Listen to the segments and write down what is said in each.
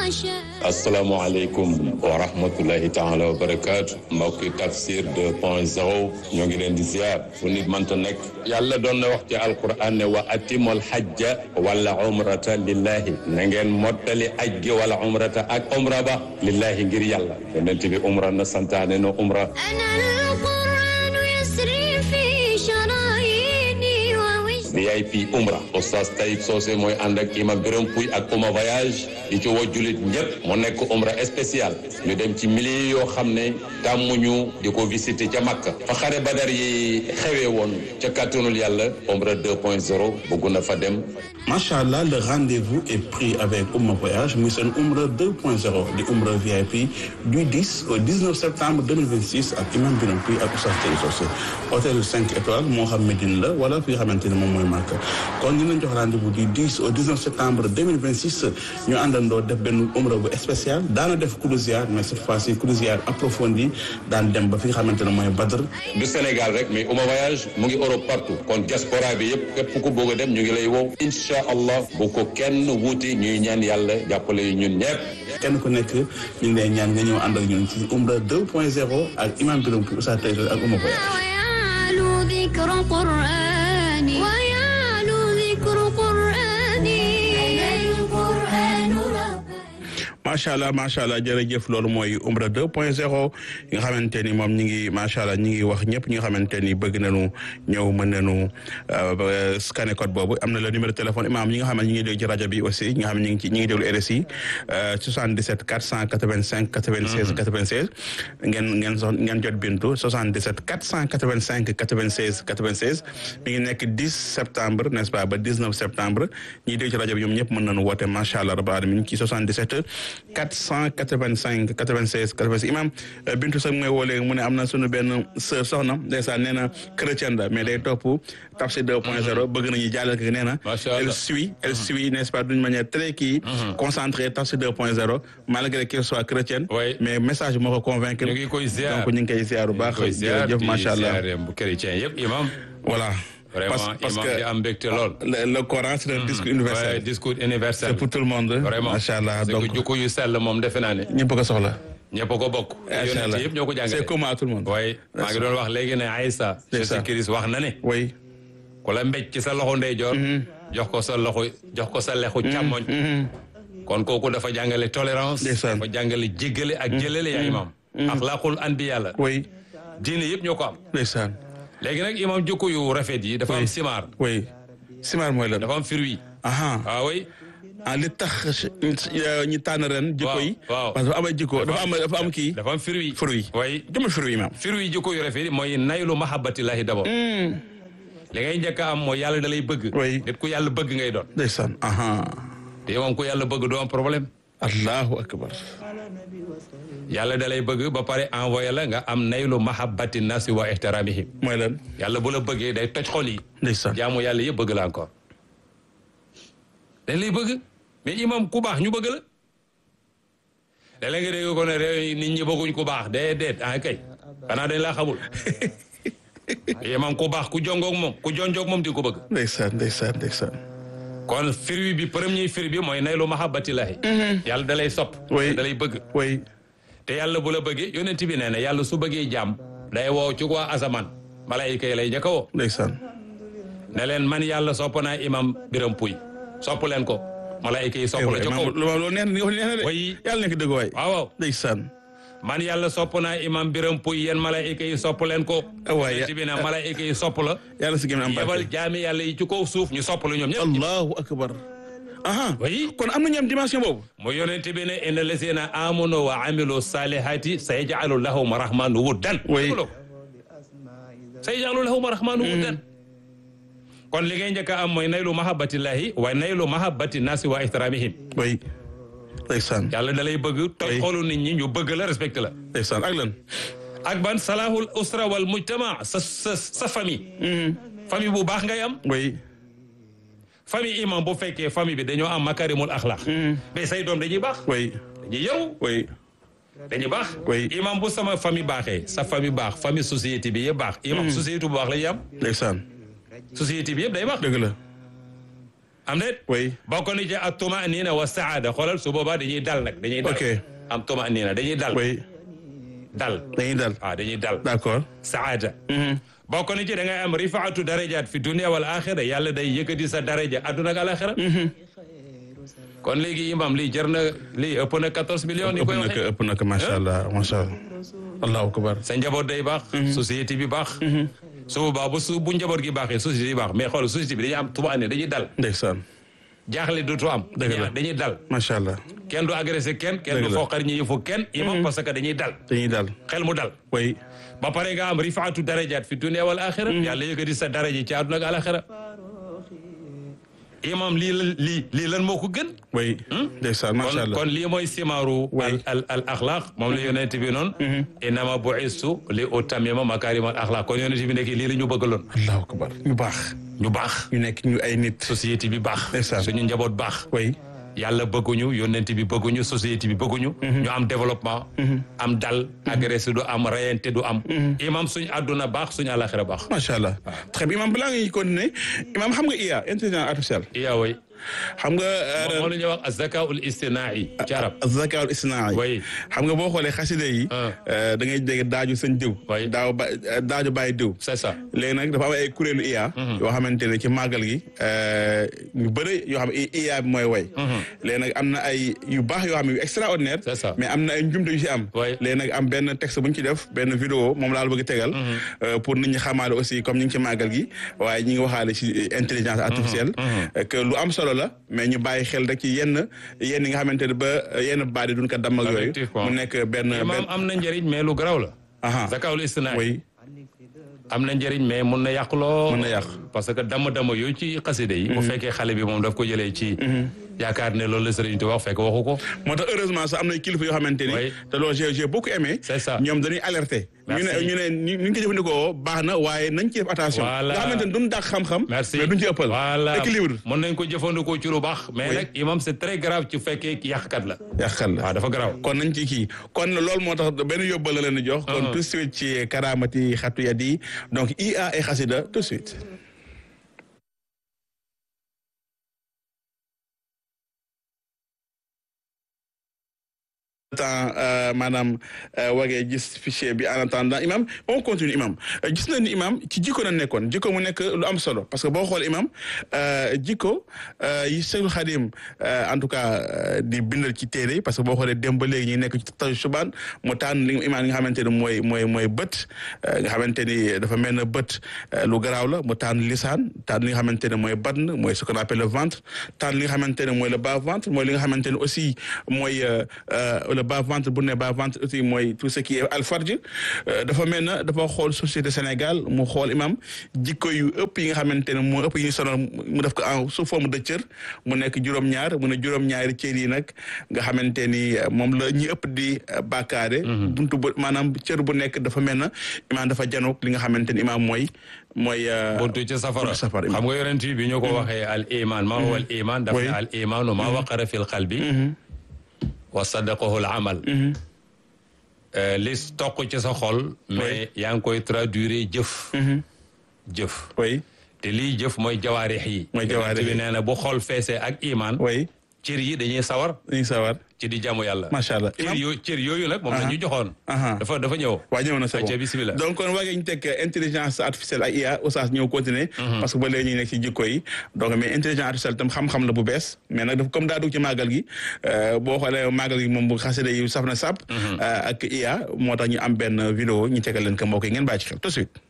asalaamaaleykum wa rahmatullahi taala wa barakaatu mbokki tafsir 2.0 ñoo ngi leen di ziar fu nit mënta nekk yàlla doon na wax ci alquran ne wa atimul hajja wala umrata lillahi na ngeen mottali aj gi wala umrata ak umra ba lillahi ngir yàlla yonent bi umra na santaane na umra VIP umra oustaz Taïb Socé mooy ànd ak imam Biram Puy ak Ouma voyage di ci woo jullit ñëpp mu nekk umra spécial ñu dem ci milliers yoo xam ne tàmmuñu di ko visiter ca Makka fa xare Badar yi xewee woon ca kàttanul yàlla umra 2.0 bëgg na fa dem macha allah le rendez-vous est pris avec Ouma voyage muy seen umra 2.0 di umra VIP du 10 au 19 septembre 2026 ak imam Biram Puy ak oustaz Taïb Socé hôtel 5 étoiles moo xam Médine la wala fi nga xamante ne moom mooy Makka kon ñu leen jox rendez-vous du 10 au 19 septembre 2026 ñu àndandoo def benn umra bu spécial daana def croisière mais cette fois-ci croisière approfondie daan dem ba fi nga xamante ne mooy Badr du Sénégal rek mais Ouma voyage mu ngi Europe partout kon diaspora bi yëpp képp ku bëgg a dem ñu ngi lay wow incha allah bu ko kenn wuuti ñuy ñaan yàlla jàppale yu ñun ñëpp kenn ku nekk ñu ngi lay ñaan nga ñëw ànd ak ñun ci umra 2.0 ak imam Biram Puy Oustaz Taïb Socé ak Ouma voyage macha allah macha allah jërëjëf loolu mooy umra 2 point 0 yi nga xamante ni moom ñi ngi macha allah ñi ngi wax ñëpp ñi nga xamante ni bëgg nañu ñëw mën nañu scanner code boobu am na le numéro téléphone imam ñi nga xam ne ñi ngi déglu ci rajo bi aussi ñi nga xam ne ñi ngi ci ñi ngi déglu RSI 77 485 96 96 ngeen ngeen so ngeen jot bintu 77 485 96 96 mi ngi nekk 10 septembre n'est-ce pas ba 19 septembre ñi déglu ci rajo bi ñoom ñëpp mën nañu woote macha allah rabbil alamin ci 77 485 96 96 imam Bintu sax mooy woo léegi mu ne am na suñu benn sœur soxna ndeysaan nee na chrétienne la mais day topp Tafsir 2.0 bëgg nañu jàllale ko nee na elle suit elle suit n'est-ce pas d'une manière très kii concentrée Tafsir 2.0 malgré qu'elle soit chrétienne mais message moo ko convaincre ñu ngi koy ziar donc ñu ngi koy ziar bu baax jërëjëf macha allah bu chrétien yëpp imam voilà Vraiment, parce imam que di am mbégte lool. le, le Coran c'est un discours universel. Ouais, discours universel. c'est pour tout le monde. Vraiment. macha allah donc donc jukko yu sell moom defe naa ne. ñëpp ko soxla. ñëpp a ko bokk. macha allah yonent yëpp ñoo ko jàngale. c'est commun à tout le monde. waaye maa ngi doon wax léegi ne Aïssa. Jésus Christ wax na ne. oui. ku la mbéj ci sa loxo ndeyjoor. jox ko sa loxo jox ko sa lexu càmmoñ. kon kooku dafa jàngale tolérance. Ndeysaan. dafa jàngale jéggale ak jëlale yaa imam. axlaaqul anbiya la. oui. diine yëpp ñoo ko am. ndeysaan. léegi nag imam jukko yu rafet yi dafa am simaar. oui. simaar mooy lan. dafa am fruit. aha waaw oui. ah li tax ñu tànn ren. jikko yi waaw. parce que dafa am ay jikko dafa am dafa am kii. dafa am fruit. fruit. oui. jëmmi fruit maam. fruit yi jikko yu rafet yi mooy naylu mahabbatillahi d'abord. li ngay njëkk a am mooy yàlla da lay bëgg. Oui. nit ku yàlla bëgg ngay doon. ndeysaan. aha te moom ku yàlla bëgg doo am problème. allahu akbar. yàlla da lay bëgg ba pare envoyé la nga am naylu mahabbati nasi wa ihtiramihim mooy lan. yàlla bu la bëggee day toj xol yi. ndeysaan. jaamu yàlla yëpp bëgg la encore. dañ lay bëgg mais imam ku baax ñu bëgg la. da léegi dégg ko ne réew yi nit ñi bëgguñ ku baax déedéet ah kay xanaa dañ laa xamul. imam ku baax ku jongoog moom ku jonjoog moom di ko bëgg. ndeysaan ndeysaan ndeysaan. kon fruit bi premier fruit bi mooy naylu mahabbatillahi yàlla da lay sopp Oui. da lay bëgg oui. te yàlla bu la bëggee yonent bi nee na yàlla su bëggee jàmm day woo ci waa asamaan malaayika yi lay njëkk a woo ndeysaan. ne leen man yàlla sopp naa imam biram puy sopp leen ko malaayika yi sopp la ca kaw loolu loolu neex na li nga wax neex na de. Oui. yàlla nekk dëgg waay. waaw waaw ndeysaan. man yàlla sopp naa imam biram puy yéen malaayika yi sopp leen ko waay yonent bi ne malaayika yi sopp la yàlla si gën a am yebal barke. jaami yàlla yi ci kaw suuf ñu sopp la ñoom ñëpp allahu akbar. aha oui kon am na ñu am dimension boobu. mu yonent bi ne inna lazina amanu wa amilu salihati sayaj'alu lahum rahmanu wuddan Oui. sayaj'alu lahum rahmanu wuddan kon li ngay njëkk a am mooy naylu mahabbatillahi wa naylu mahabbati nasi wa ihtiramihim oui. ndeysaan. yàlla da lay bëgg toj Oui. xolu nit ñi ñu bëgg la respecté la ndeysaan ak lan. ak ban salahul usra wal mujtama sa sa sa famille famille bu baax ngay am oui. famille imam bu fekkee famille bi dañoo am makarimul axlaq mais say doom dañuy baax oui. dañuy yaru oui. dañuy baax Oui. imam bu sama famille baaxee sa famille baax famille société bi yëpp baax imam société bu baax la ñuy am ndeysaan. société bi yëpp day baax dëgg la. am déet oui bokk na ci ak tumaanina wa saada xoolal su boobaa dañuy dal nag dañuy dal Ok. am tumaanina dañuy dal oui dal dañuy dal waaw dañuy dal d'accord saada bokk na ci da ngay am rifaatu darajaat fi dunia wal axira yàlla day yëkkati sa daraja adduna ak alaxira kon léegi imam lii jar na lii ëpp na 14 millions ni ëpp koy na ko waxee ëpp na ko macha allah macha allah allahu akbar sa njaboot day baax société bi baax su boobaa bu su bu njaboot gi baaxee société bi baax mais xool société bi dañuy am tuba ne dañuy dal ndeysaan jaaxle dootu am Dëgg la. dañuy dañuy dal macha allah kenn du agressé kenn kenn Dëgg du la. foqar ñi yëfu kenn imam parce que dañuy dal dañuy dal xel mu dal oui ba pare nga am rifaatu darajaat fi dunia wal axira yàlla yëkkati sa daraja ci àdduna ak alaxira imam lii lan lii lii lan moo ko gën oui ndeysaan macha kon allah kon lii mooy simaaru Oui. al al al axlaaq moom la yonent bi noonu innama bu'istu li utammima makarim al axlaaq kon yonent bi nekk lii la ñu bëggaloon allahu akbar ñu baax ñu baax ñu nekk ñu ay nit société bi baax Ndeysaan. suñu njaboot baax oui yàlla bëgguñu yonent bi bëgguñu société bi bëgguñu ñu am développement am dal agressé du am rayante du am imam suñu àdduna baax suñu àlaxira baax macha allah très bien imam balaa ngay continuer imam xam nga IA intelligence artificielle iya way xam nga moom la ñuy wax azakaul istinai ci arab zakaal isnaa Oui. xam nga boo xoolee xasida yi Ah. euh, da ngay dégg daaju sëñ diw Oui. daaw ba daaju bàyyi diw c'est ça léegi nag dafa am ay kuréelu IA yoo xamante ne ci màggal gi euh, ñu bëri yoo xam ne IA bi mooy way léegi nag am na ay yu baax yoo xam ne yu extraordinaire C'est ça. mais am na ay njumte yu ci am Oui. léegi nag am benn texte bu ñu ci def benn vidéo moom laa la bëgg tegal euh, pour nit ñi xamaale aussi comme ñu ngi ci màggal gi waaye ñi ngi waxaale ci intelligence artificielle euh, que lu am solo la mais ñu bàyyi xel rek ci yenn yenn yi nga xamante ne ba yenn baat yi duñ ko damm ak yooyu Effectivement. mu nekk benn imam benn am na njëriñ mais lu garaw la aha zakaul istinai oui am na njëriñ mais mun na yàq loo Mun na yàq. parce que dama-dama yooyu ci xaside yi bu fekkee xale bi moom daf ko jëlee ci yaakaar ne loolu la sëriñ Tuubaa wax fekk waxu ko moo tax heureusement sax am na kilifa yoo xamante ni Oui. te loolu j'ai j'ai beaucoup aimé C'est ça. ñoom dañuy alerter ñu ne Merci. ñu ne ni ñu ko jëfandikoo baax na waaye nañ ci def attention Voilà. nga xamante ni duñ dàq xam-xam merci mais duñ ci ëppal voilà équilibre mën nañ ko jëfandikoo ci lu baax mais Oui. nag imam c'est très grave ci fekkee yàqkat la yàqal la waaw dafa garaaw kon nañ ci kii kon loolu moo tax benn yóbbal la leen di jox kon Uh-huh. tout de suite ci karamati xatu yat yi donc IA et xasida tout de suite temps maanaam wagee gis fichier bi en attendant imam on continue imam Euh, gis na ni imam ci jikko na nekkoon jikko mu nekk lu am solo parce que boo xool imam euh, jikko euh, yi Seydou Khadim euh, en tout cas euh, di bindal ci téere yi parce que boo xoolee dem ba léegi ñu nekk ci taju subaan mu tànn li imam li nga xamante ne mooy mooy mooy bët euh, nga xamante ni dafa mel ne bët euh, lu garaaw la mu tànn lisaan tànn li nga xamante ne mooy badn mooy ce qu'on appelle le ventre tànn li nga xamante ne mooy le bas ventre mooy li nga xamante ne aussi mooy euh, euh, le bas ventre bu ne bas ventre aussi mooy tout ce qui est alfarj euh, dafa mel na dafa xool société Sénégal mu xool imam jikko yu ëpp yi nga xamante ne moo ëpp yi ñu sonal mu def ko en sous forme de cër mu nekk juróom-ñaar mu ne juróom-ñaari cër yi nag nga xamante ni euh, moom la ñi ëpp di euh, bàkkaare buntu bu maanaam cër bu nekk dafa mel na imaam dafa janoog li nga xamante ni imaam mooy mooy euh, buntu ci safara buntu safara xam nga yonent bi ñu ko waxee al iman ma huwa al iman daf Oui. ne al imanu ma waqara fi l qalbi wa sadaqahu al amal Euh, li toq ci sa xol mais yaa ngi koy traduire jëf jëf oui te lii jëf mooy jawaarix yi Mooy jawaarix Yonent yi. bi nee na bu xol feesee ak iman oui cër yi dañuy sawar dañuy sawar ci di jaamu yàlla macha allah cër yooyu cër yooyu nag moom la ñu joxoon aha. dafa dafa ñëw waa ñëw na c'est Ayca bon bismillah. donc kon waagee ñu teg intelligence artificielle ak IA oustaz ñëw continuer parce que ba léegi ñu nekk ci jikko yi donc mais intelligence artificielle tam xam-xam la bu bees mais nag dafa comme daa dugg ci màggal gi euh, boo xoolee màggal gi moom bu xasida yi saf na sàpp euh, ak IA moo tax ñu am benn vidéo ñu tegal leen ko mbokk yi ngeen bàyyi ci xel tout de suite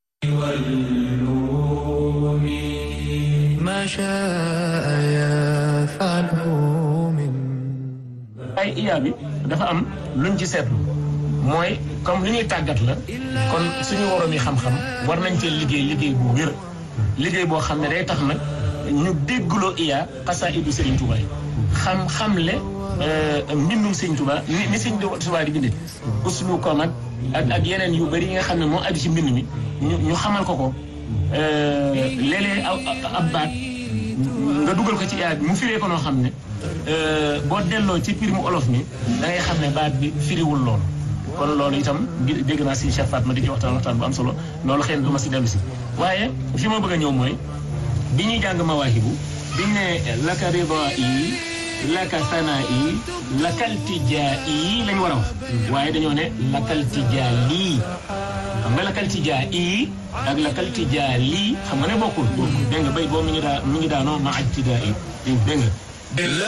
ما شاء يفعله من ay IA bi dafa am luñ ci seetlu mooy comme li ñuy tàggat la kon suñu waroom yi xam-xam war nañ cee liggéey liggéey bu wér liggéey boo xam ne day tax nag ñu déggloo IA xasaa'idu Serigne Touba yi xam xamle mbindum Serigne Touba ni ni Serigne Touba di bindee uslu ko nag ak ak yeneen yu bëri yi nga xam ne moo aju ci mbind mi ñu ñu xamal ko ko léeg-léeg ab ab baat nga dugal ko ci IA bi mu firee ko noo xam ne boo delloo ci pir mu olof mi da ngay xam ne baat bi firiwul loolu kon loolu itam bi dégg naa si Cheikh Fatma di ci waxtaan waxtaan bu am solo loolu xëy na du ma si dellu si waaye fi ma bëgg a ñëw mooy bi ñuy jàng mawaahibu biñ ne laka rida yi laka sana yi lakal tijaa yi lañ war a wax waaye dañoo ne lakal tijaa lii xam nga lakal tijaa yi ak lakal tijaa lii xam nga ne bokkul dégg nga bay boo mi ngi daa mi ngi daanoo ma aj tidaa yi dégg nga